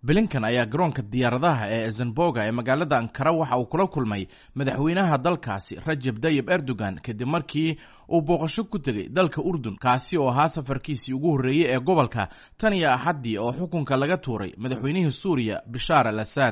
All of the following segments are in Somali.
blinkan ayaa garoonka diyaaradaha ee ezenboga ee magaalada ankara waxa uu kula kulmay madaxweynaha dalkaasi rajab dayib erdogan kadib markii uu booqasho ku tegey dalka urdun kaasi oo ahaa safarkiisii ugu horreeyey ee gobolka tan iyo axaddii oo xukunka laga tuuray madaxweynihii suuriya bishaar al asad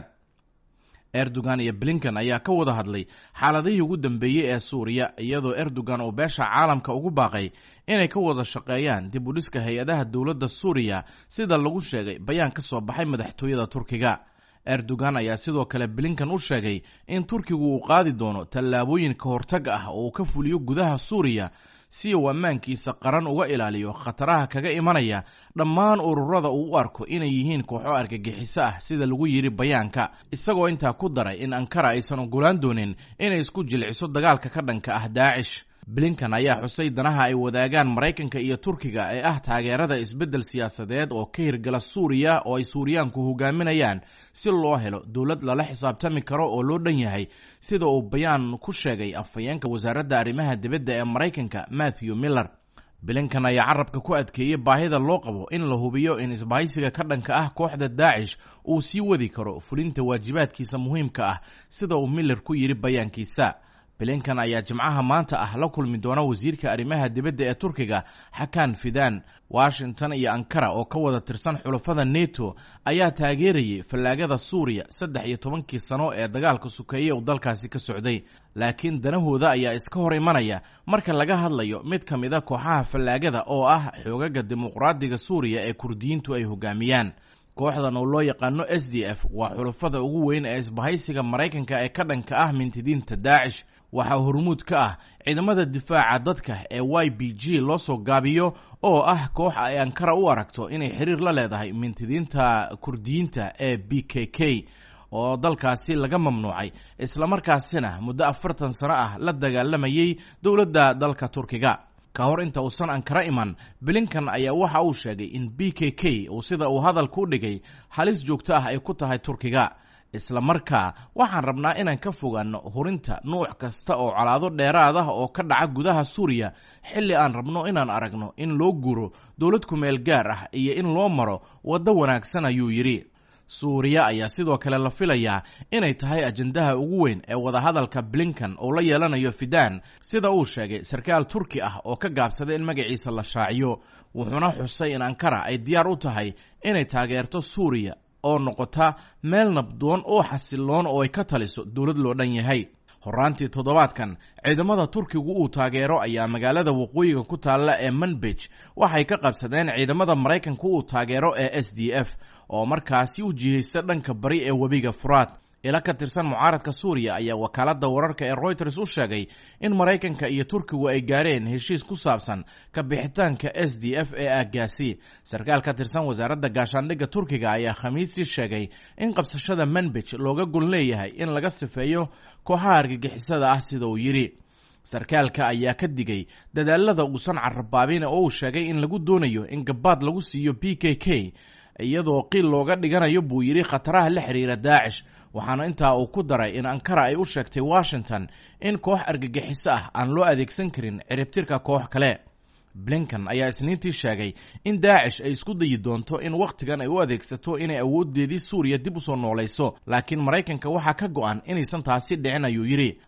erdogan iyo blinkan ayaa ka wada hadlay xaaladihii ugu dambeeyey ee suuriya iyadoo erdogan uu beesha caalamka ugu baaqay inay ka wada shaqeeyaan dib u dhiska hay-adaha dowladda suuriya sida lagu sheegay bayaan ka soo baxay madaxtooyada turkiga erdogan ayaa sidoo kale blinkan u sheegay in turkigu uu qaadi doono tallaabooyin ka hortag ah oo uu ka fuliyo gudaha suuriya si uu ammaankiisa qaran uga ilaaliyo khataraha kaga imanaya dhammaan ururada uu u arko inay yihiin kooxo argagixiso ah sida lagu yidhi bayaanka isagoo intaa ku daray in ankara aysan ogolaan doonin inay isku jilciso dagaalka ka dhanka ah daacish blinkan ayaa xusay danaha ay wadaagaan maraykanka iyo turkiga ee ah taageerada isbeddel siyaasadeed oo ka hirgala suuriya oo ay suuriyaanku hogaaminayaan si loo helo dowlad lala xisaabtami karo oo loo dhan yahay sida uu bayaan ku sheegay afhayeenka wasaaradda arrimaha dibadda ee maraykanka matthew miller blinkan ayaa carabka ku adkeeyey baahida loo qabo in la hubiyo in isbahaysiga ka dhanka ah kooxda daacish uu sii wadi karo fulinta waajibaadkiisa muhiimka ah sida uu miller ku yidhi bayaankiisa blinkan ayaa jimcaha maanta ah la kulmi doona wasiirka arrimaha dibadda ee turkiga xakan fidan washington iyo ankara oo ka wada tirsan xulafada neto ayaa taageerayay fallaagada suuriya saddex iyo tobankii sano ee dagaalka sukeeye uu dalkaasi ka socday laakiin danahooda ayaa iska hor imanaya marka laga hadlayo mid ka mid a kooxaha fallaagada oo ah xoogaga dimuqraadiga suuriya ee kurdiyiintu ay hogaamiyaan kooxdan oo loo yaqaano s d f waa xulafada ugu weyn ee isbahaysiga maraykanka ee ka dhanka ah mintidiinta daacish waxaa hormuud ka ah ciidamada difaaca dadka ee y b g loo soo gaabiyo oo ah koox ay ankara u aragto inay xiriir la leedahay mintidiinta kurdiyiinta ee b k k oo dalkaasi laga mamnuucay islamarkaasina muddo afartan sano ah la dagaalamayay dowladda dalka turkiga ka hor inta uusan ankara iman blinkan ayaa waxa uu sheegay in b k k uu sida uu hadalka u dhigay halis joogto ah ay ku tahay turkiga isla markaa waxaan rabnaa inaan ka fogaano hurinta nuuc kasta oo colaado dheeraad ah oo ka dhaca gudaha suuriya xilli aan rabno inaan aragno in loo guuro dowlad kumeel gaar ah iyo in loo maro waddo wanaagsan ayuu yidhi suuriya ayaa sidoo kale la filayaa inay tahay ajendaha ugu weyn ee wadahadalka blinkan uu la yeelanayo fidan sida uu sheegay sarkaal turki ah oo ka gaabsaday in magaciisa la shaaciyo wuxuuna xusay in ankara ay diyaar u tahay inay taageerto suuriya oo noqota meel nabdoon oo xasiloon oo ay ka taliso dowlad loo dhan yahay horaantii toddobaadkan ciidamada turkigu uu taageero ayaa magaalada waqooyiga ku taalla ee manbij waxay ka qabsadeen ciidamada maraykanka uu taageero ee s d f oo markaasi u jihaysa dhanka bari ee webiga furaad ila ka tirsan mucaaradka suuriya ayaa wakaaladda wararka ee royters u sheegay in maraykanka iyo turkigu ay gaareen heshiis ku saabsan ka bixitaanka s d f ee aagaasi sarkaal ka tirsan wasaaradda gaashaandhigga turkiga ayaa khamiistii sheegay in qabsashada manbij looga gol leeyahay in laga sifeeyo kooxaha argagixisada ah sida uu yidhi sarkaalka ayaa ka digay dadaalada uusan carabaabin oo uu sheegay in lagu doonayo in gabaad lagu siiyo b k k iyadoo qiil looga dhiganayo buu yidhi khataraha la xiriira daacish waxaana intaa uu ku daray in ankara ay u sheegtay washington in koox argagixiso ah aan loo adeegsan karin ciribtirka koox kale blinkan ayaa isniintii sheegay in daacish ay isku dayi doonto in wakhtigan ay u adeegsato inay awoodeedii suuriya dib usoo noolayso laakiin maraykanka waxaa ka go-an inaysan taasi dhicin ayuu yidhi